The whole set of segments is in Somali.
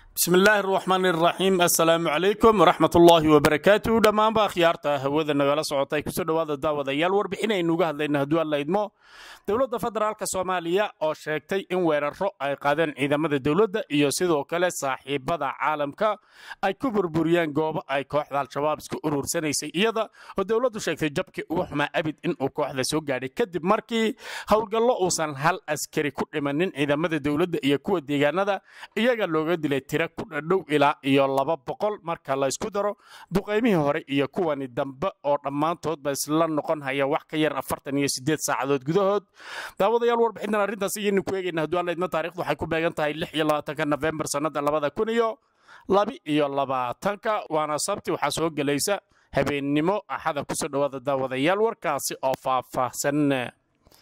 bismi illaahi araxmaan iraxiim assalaamu calaykum waraxmat ullaahi wabarakaatu dhammaanba akhyaarta hawada nagala socotay kusoo dhowaada daawadayaal warbixin aynu uga hadlayna hadduu alla idmo dowladda federaalk soomaaliya oo sheegtay in weeraro ay qaadeen ciidamada dowladda iyo sidoo kale saaxiibada caalamka ay ku burburiyeen goobo ay kooxda al-shabaab isku uruursanaysay iyada oo dowladdu sheegtay jabkii ugu xumaa abid inuu kooxda soo gaadhay kadib markii howlgallo uusan hal askari ku dhimanin ciidamada dowladda iyo kuwa deegaanada iyaga looga dilay tira ku dhadhow ilaa iyo laba boqol marka la ysku daro duqaymihii hore iyo kuwani dambe oo dhammaantoodba isla noqon haya wax ka yar afartan iyo sideed saacadood gudahood daawadayaal warbixintan arrintaas iyaynu ku eegayna hadduu alla idmo taarikhdu waxay ku beegan tahay lix iyo labaatanka nofembar sannada labada kun iyo labi iyo labaatanka waana sabti waxaa soo gelaysa habeennimo axada kusoo dhowaada daawadayaal warkaasi oo faahfaahsan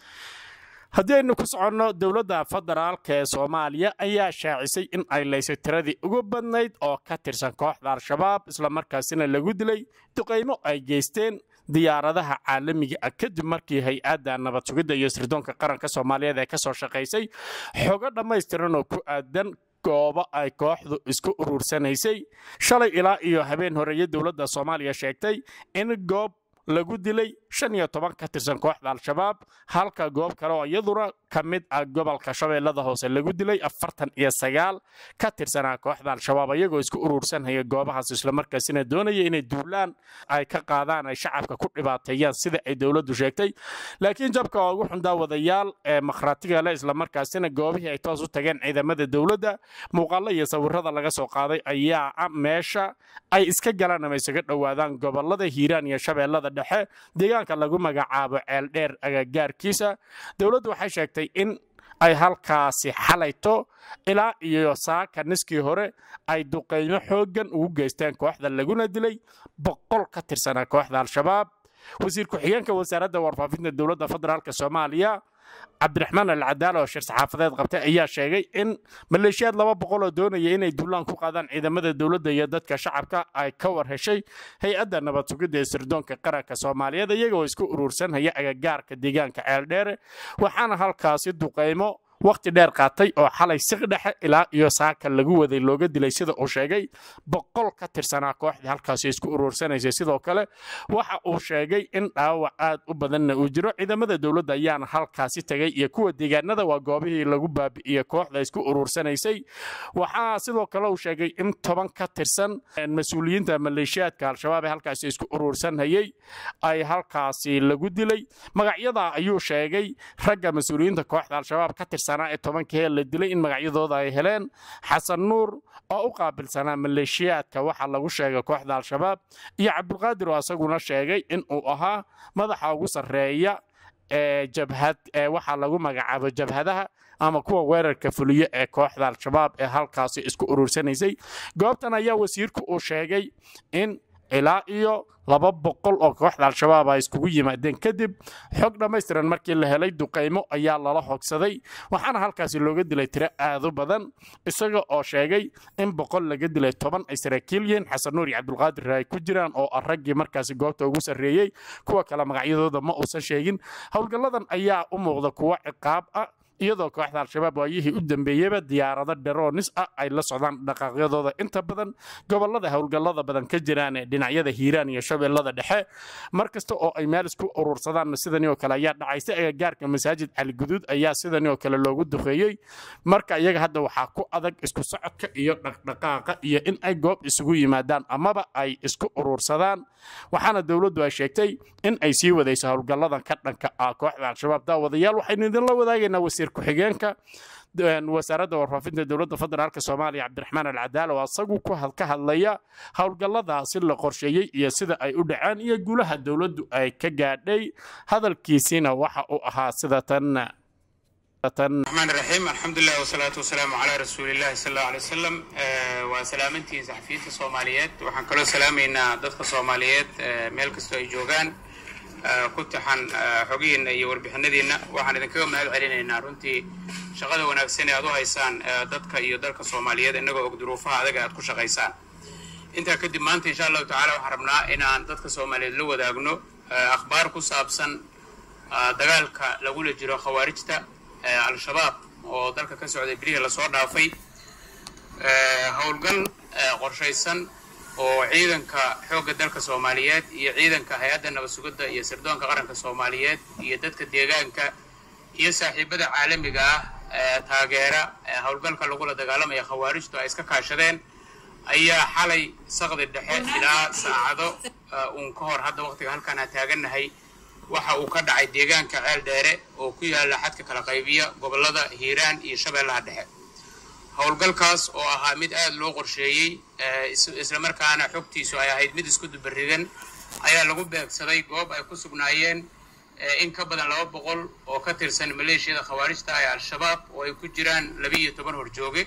haddii aynu ku soconno dowladda federaalk ee soomaaliya ayaa shaacisay in ay laysay tiradii ugu badnayd oo ka tirsan kooxda al-shabaab islamarkaasina lagu dilay duqaymo ay geysteen diyaaradaha caalamiga ah kadib markii hay-adda nabad sugidda iyo sirdoonka qaranka soomaaliyeed ee ka soo shaqaysay xogo dhammaystiran oo ku aadan goobo ay kooxdu isku uruursanaysay shalay ilaa iyo habeen horeeye dowladda soomaaliya sheegtay in goob lagu dilay shan iyo toban ka tirsan kooxda al-shabaab halka goob kale oo iyaduna ka mid ah gobolka shabeellada hoose lagu dilay afartan iyo sagaal ka tirsanaa kooxda al-shabaab iyagoo isku uruursanhaya goobahaas islamarkaasina doonaya inay duulaan ay ka qaadaan ay shacabka ku dhibaateeyaan sida ay dowladdu sheegtay laakiin jabka oo ugu xun daawadayaal ee makhraatiga leh islamarkaasina goobihii ay toos u tageen ciidamada dowladda muuqaallo iyo sawirada laga soo qaaday ayaa meesha ay iska galaan ama isaga dhowaadaan gobolada hiiraan iyo shabeellada dhexe deegaanka lagu magacaabo ceeldheer agagaarkiisa dowladdu waxay sheegtay in ay halkaasi xalayto ilaa iyo saaka niskii hore ay duqaymo xooggan ugu geysteen kooxda laguna dilay boqol ka tirsanaa kooxda al-shabaab wasiir ku-xigeenka wasaaradda warfaafinta dowladda federaalk soomaaliya cabdiraxmaan alcadaala oo shir saxaafadeed qabtay ayaa sheegay in maleeshiyaad laba boqol oo doonaya inay duulaan ku qaadaan ciidamada dowladda iyo dadka shacabka ay ka war heshay hay-adda nabad sugidda ee sirdoonka qaranka soomaaliyeed iyagoo isku uruursanhaya agagaarka deegaanka ceeldheere waxaana halkaasi duqaymo wakhti dheer qaatay oo xalay siq dhexe ilaa iyo saaka lagu waday looga dilay sida uu sheegay boqol ka tirsanaa kooxdii halkaasi isku uruursanaysay sidoo kale waxa uu sheegay in dhaawac aad u badanna uu jiro ciidamada dowladda ayaana halkaasi tegay iyo kuwa deegaanada waa goobihii lagu baabi'iyey kooxda isku uruursanaysay waxaa sidoo kale uu sheegay in toban ka tirsan mas-uuliyiinta maleeshiyaadka al-shabaab ee halkaasi isku uruursanhayey ay halkaasi lagu dilay magacyada ayuu sheegay ragga mas-uuliyiinta kooxda al-shabaab ka tirsan ee tobankii la dilay in magacyadooda ay heleen xasan nuur oo u qaabilsanaa maleeshiyaadka waxaa lagu sheegay kooxda al-shabaab iyo cabdulqaadir oo asaguna sheegay in uu ahaa madaxa ugu sarreeya ee jabhad ee waxaa lagu magacaabo jabhadaha ama kuwa weerarka fuliyo ee kooxda al-shabaab ee halkaasi isku uruursanaysay goobtan ayaa wasiirku uu sheegay in ilaa iyo laba boqol oo kooxda al-shabaab ay iskugu yimaadeen kadib xog dhammaystiran markii la helay duqaymo ayaa lala hogsaday waxaana halkaasi looga dilay tiro aadu badan isaga oo sheegay in boqol laga dilay toban ay saraakiil yihiin xasan nuur iyo cabdulqaadir ay ku jiraan oo ah raggii markaasi goobta ugu sarreeyey kuwa kale magacyadooda ma uusan sheegin howlgalladan ayaa u muuqda kuwo ciqaab ah iyadoo kooxda al-shabaab waayihii u dambeeyeyba diyaarado dheroonis ah ay la socdaan dhaqaaqyadooda inta badan gobolada howlgallada badan ka jiraan ee dhinacyada hiiraan iyo shabeellada dhexe mar kasta oo ay meel isku urursadaan sidani oo kale ayaa dhacaysa agagaarka masaajid caliguduud ayaa sidani oo kale loogu duqeeyey marka iyaga hadda waxaa ku adag isku socodka iyo dhaqdhaqaaqa iyo in ay goob isugu yimaadaan amaba ay isku urursadaan waxaana dowladdu ay sheegtay in ay sii wadayso howlgalladan ka dhanka ah kooxda al-shabaab daawadayaal waxaynu idinla wadaagaynaa wasiir ku-xigeenka wasaaradda warfaafinta dowladda federaalk soomaaliya cabdiraxmaan alcadaala oo asagu ka hadlaya howlgalladaasi la qorsheeyey iyo sida ay u dhaceen iyo guulaha dowladdu ay ka gaadhay hadalkiisiina waxa uu ahaa sida tan الرحمن الرحيم الحمد لله والصلاة والسلام على رسول الله صلى الله عليه وسلم وسلامتي صحفيين الصوماليات وحن كلو سلامينا ضدك الصوماليات ميل كستو اي جوغان ku taxan xogihiina iyo warbixinadiina waxaan idinkaga mahad celinaynaa runtii shaqada wanaagsan ee aad u haysaan dadka iyo dalka soomaaliyeed innagoo og duruufaha adaga aad ku shaqaysaan intaa kadib maanta insha allahu tacala waxaan rabnaa inaan dadka soomaaliyeed la wadaagno akhbaar ku saabsan dagaalka lagula jiro khawaarijta al-shabaab oo dalka ka socday bilihii lasoo dhaafay howlgal qorshaysan oo ciidanka xoogga dalka soomaaliyeed iyo ciidanka hay-adda nabad sugidda iyo sirdoonka qaranka soomaaliyeed iyo dadka deegaanka iyo saaxiibada caalamiga ah ee taageera howlgalka lagula dagaalamaya khawaarijtu ay iska kaashadeen ayaa xalay saqdi dhexe ilaa saacado uun ka hor hadda waqtiga halkaan aan taagannahay waxa uu ka dhacay deegaanka ceel dheere oo ku yaalla xadka kala qaybiya gobollada hiiraan iyo shabeellaha dhexe howlgalkaas oo ahaa mid aada loo qorsheeyey islamarkaana xogtiisu ay ahayd mid isku dubaridan ayaa lagu beegsaday goob ay ku sugnaayeen in ka badan laba boqol oo ka tirsan maleeshiyada khawaarijta ee al-shabaab oo ay ku jiraan labiiyo toban horjooge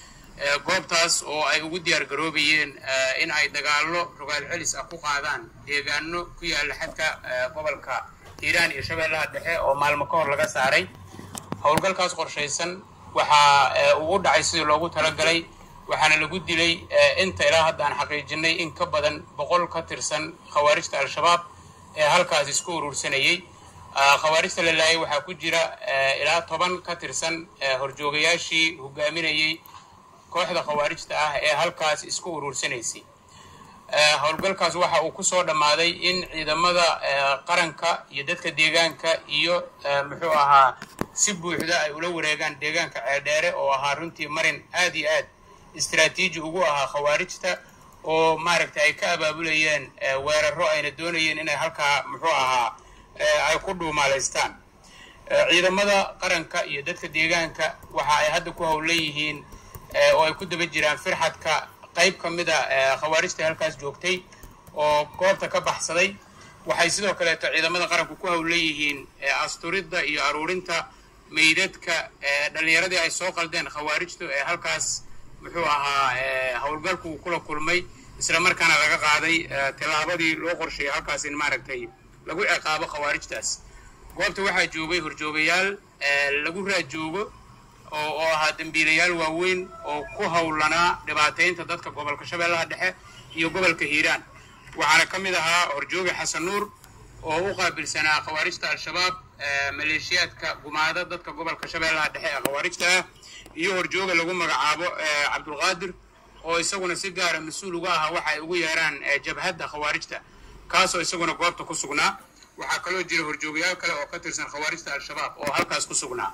goobtaas oo ay ugu diyaar garoobayeen in ay dagaallo rogaal celis ah ku qaadaan deegaano ku yaalla xadka gobolka hiiraan iyo shabeellaha dhexe oo maalmo ka hor laga saaray howlgalkaas qorshaysan waxaa uu u dhacay sidii loogu talagalay waxaana lagu dilay inta ilaa hadda aan xaqiijinay in ka badan boqol ka tirsan khawaarijta al-shabaab ee halkaas isku urursanayey khawaarijta la laayay waxaa ku jira ilaa toban ka tirsan horjoogayaashii hogaaminayey kooxda khawaarijta ah ee halkaas isku uruursanaysay howlgalkaas waxa uu ku soo dhammaaday in ciidamada qaranka iyo dadka deegaanka iyo muxuu ahaa si buuxda ay ula wareegaan deegaanka ceeldheere oo ahaa runtii marin aad iyo aad istaraatiiji ugu ahaa khawaarijta oo maaragtay ay ka abaabulayeen weeraro ayna doonayeen inay halkaa muxuu ahaa ay ku dhuumaalaystaan ciidamada qaranka iyo dadka deegaanka waxa ay hadda ku howlan yihiin oo ay ku daba jiraan firxadka qayb ka mida khawaarijta halkaas joogtay oo goobta ka baxsaday waxay sidoo kaleeto ciidamada qaranku ku howlan yihiin asturidda iyo aruurinta meydadka dhallinyaradii ay soo qaldeen khawaarijtu ee halkaas muxuu ahaa howlgalku kula kulmay isla markaana laga qaaday tillaabadii loo qorsheeyay halkaas in maaragtay lagu ciqaabo khawaarijtaas goobta waxaa joogay horjoogayaal lagu raajoogo oo ahaa dembiilayaal waaweyn oo ku howlanaa dhibaataynta dadka gobolka shabeellaha dhexe iyo gobolka hiiraan waxaana ka mid ahaa horjooga xasan nuur oo u qaabilsanaa khawaarijta al-shabaab maleeshiyaadka gumaada dadka gobolka shabeellaha dhexe ee khawaarijta ah iyo horjooga lagu magacaabo cabdulqaadir oo isaguna si gaara mas-uul uga ahaa waxa ay ugu yeeraan jabhadda khawaarijta kaasoo isaguna goobta ku sugnaa waxaa kaloo jira horjoogayaal kale oo ka tirsan khawaarijta al-shabaab oo halkaas ku sugnaa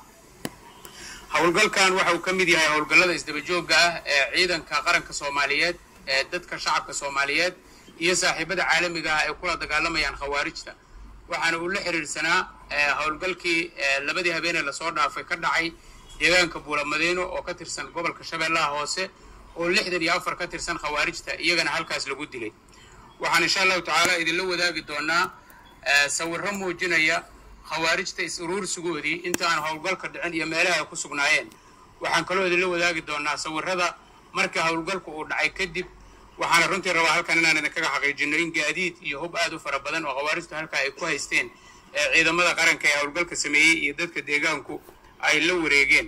howlgalkan waxa uu ka mid yahay howlgallada isdabajooga ah ee ciidanka qaranka soomaaliyeed ee dadka shacabka soomaaliyeed iyo saaxiibada caalamiga ah ay kula dagaalamayaan khawaarijta waxaana uu la xiriirsanaa howlgalkii labadii habeenee lasoo dhaafay ka dhacay deegaanka buulamadeeno oo ka tirsan gobolka shabeellaha hoose oo lixdan iyo afar ka tirsan khawaarijta iyagana halkaas lagu dilay waxaan insha allahu tacaala idinla wadaagi doonaa sawirro muujinaya khawaarijta is-uruursigoodii inta aan howlgalka dhicin iyo meelaha ay ku sugnaayeen waxaan kaloo idinla wadaagi doonaa sawirrada marka howlgalku uu dhacay kadib waxaana runtii rabaa halkan inaan idinkaga xaqiijino in gaadiid iyo hub aad u fara badan oo khawaarijtu halkaa ay ku haysteen ee ciidamada qaranka ee howlgalka sameeyey iyo dadka deegaanku ay la wareegeen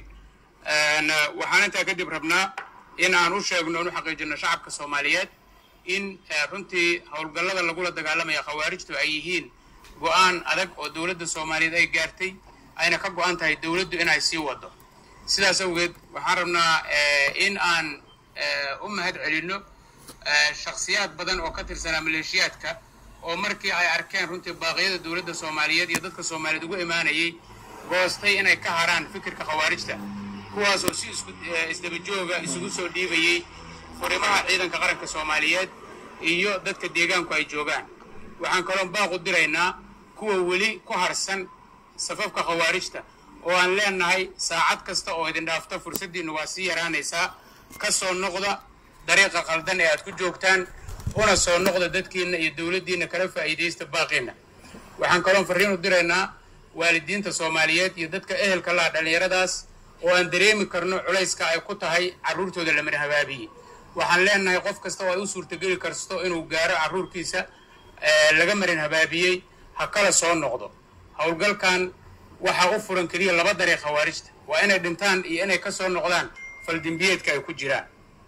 waxaan intaa kadib rabnaa in aan u sheegno in u xaqiijino shacabka soomaaliyeed in runtii howlgallada lagula dagaalamaya khawaarijtu ay yihiin go-aan adag oo dowladda soomaaliyeed ay gaartay ayna ka go-an tahay dowladdu inay sii wado sidaas awgeed waxaan rabnaa in aan u mahad celinno shakhsiyaad badan oo ka tirsanaa maleeshiyaadka oo markii ay arkeen runtii baaqyada dowladda soomaaliyeed iyo dadka soomaaliyeed ugu imaanayay goostay inay ka haraan fikirka khawaarijta kuwaasoo si isdabajooga isugu soo dhiibayey furimaha ciidanka qaranka soomaaliyeed iyo dadka deegaanku ay joogaan waxaan kaloon baaqu diraynaa kuwa weli ku harsan safafka khawaarijta oo aan leenahay saacad kasta oo idin dhaafta fursaddiinna waa sii yaraanaysaa ka soo noqda dariiqa qaldan ee aad ku joogtaan una soo noqda dadkiinna iyo dowladdiinna kala faa'iidaysta baaqiinna waxaan kaloon farriin u diraynaa waalidiinta soomaaliyeed iyo dadka ehelka laha dhallinyaradaas oo aan dareemi karno culayska ay ku tahay carruurtooda lamana habaabiye waxaan leenahay qof kasta oo ay u suurtageli karsto inuu gaaro carruurkiisa laga marin habaabiyey ha kala soo noqdo howlgalkan waxaa u furan keliya laba dariiq khawaarijta waa inay dhintaan iyo inay ka soo noqdaan faldimbiyeedka ay ku jiraan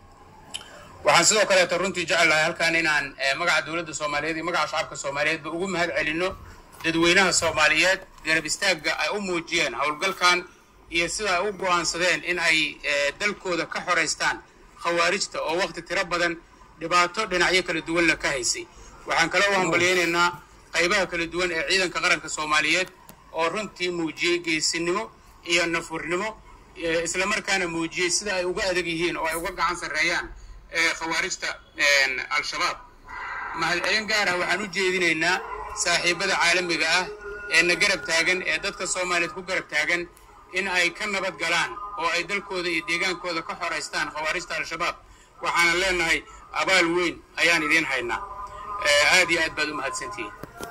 waxaan sidoo kaleeto runtii jecelahay halkan inaan magaca dowladda soomaaliyeed iyo magaca shacabka soomaaliyeedba ugu mahad celinno dadweynaha soomaaliyeed garab istaagga ay u muujiyeen howlgalkan iyo sida ay u go'aansadeen in ay dalkooda ka xoraystaan khawaarijta oo wakhti tiro badan dhibaato dhinacyo kala duwanna ka haysay waxaan kaloo u hambalyaynaynaa qaybaha kala duwan ee ciidanka qaranka soomaaliyeed oo runtii muujiyey geesinimo iyo nafurnimo islamarkaana muujiyey sida ay uga adag yihiin oo ay uga gacan sarreeyaan khawaarijta al-shabaab mahadcelin gaar ah waxaan u jeedinaynaa saaxiibada caalamiga ah ee na garab taagan ee dadka soomaaliyeed ku garab taagan in ay ka nabad galaan oo ay dalkooda iyo deegaankooda ka xoraystaan khawaarijta al-shabaab waxaanan leenahay abaal weyn ayaan idiin haynaa aad iyo aad baad u mahadsantihiin